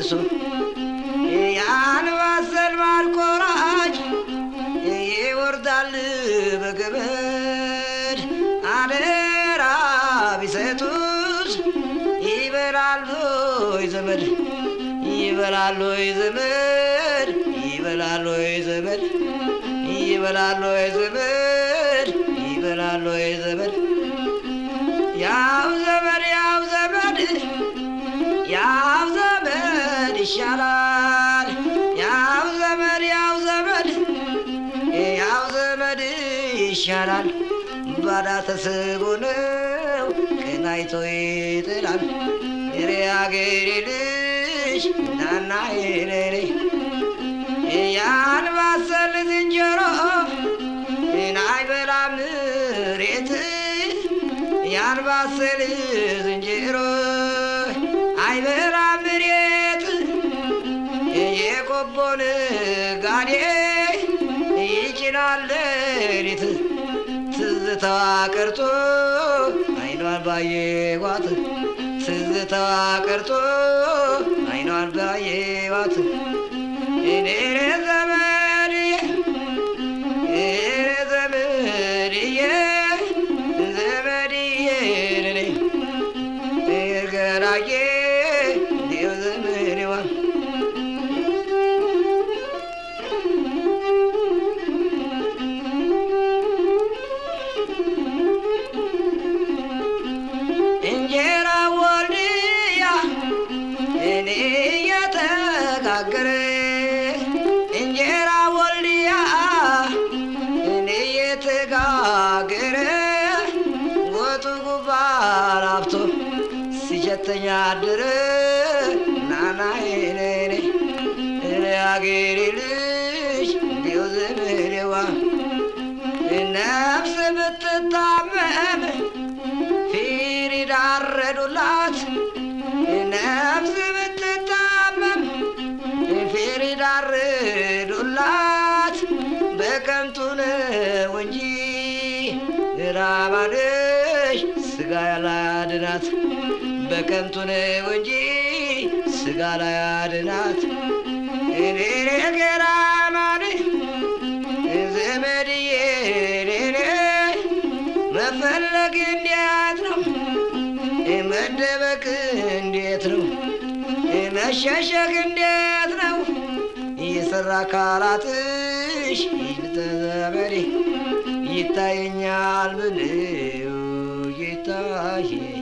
ደርሶ የአንባሰል ማልቆራጭ ይወርዳል በገመድ አደራ ቢሰጡት ይበላሉ ዘመድ ይበላሉ ዘመድ ይበላሉ ዘመድ ይበላሉ ዘመድ ይበላሉ ዘመድ ያው ዘመድ ያው ዘመድ ያው ዘመድ ይሻላል ያው ዘመድ ያው ዘመድ ያው ዘመድ ይሻላል ባዳ ተስቦ ነው ቀናይቶ ይጥላል የሬ አገሬ ልጅ ናና የኔ ያን ባሰል ዝንጀሮ አይበላም ሬት ያን ባሰል ዝንጀሮ አይበላም ሬት የቆቦን ጋዴ ይጭናል ሌሊት ትዝታዋ ቀርቶ አይኗን ባየዋት ትዝታዋ ቀርቶ አይኗን ባየዋት እኔ ዘመድዬ እኔ ዘመድዬ ዘመድዬ እኔ እርገራዬ እኔው ዘመድዋ እንጀራ ወልድያ እኔ እየተጋገረ እንጀራ ወልድያ እኔ እየተጋገረ ወጡ ጉባር አብቶ ሲሸተኛ አድረ ናና ነኔ እኔ አገሬ ልጅ እንዲው ዘመዴዋ ነፍስ ብትታመም ፊር ዳረዱላት ነፍስ ብትታመም ፊር ዳረዱላት በከንቱ ነው እንጂ ራባንሽ ስጋ ያላድናት በከንቱ ነው እንጂ ስጋ ላያድናት እኔ ገራማን ዘመድዬ እኔ መፈለግ እንዴት ነው? መደበቅ እንዴት ነው? መሸሸግ እንዴት ነው? የሰራ አካላትሽ ይብተዘበሬ ይታየኛል ብለው ይታየ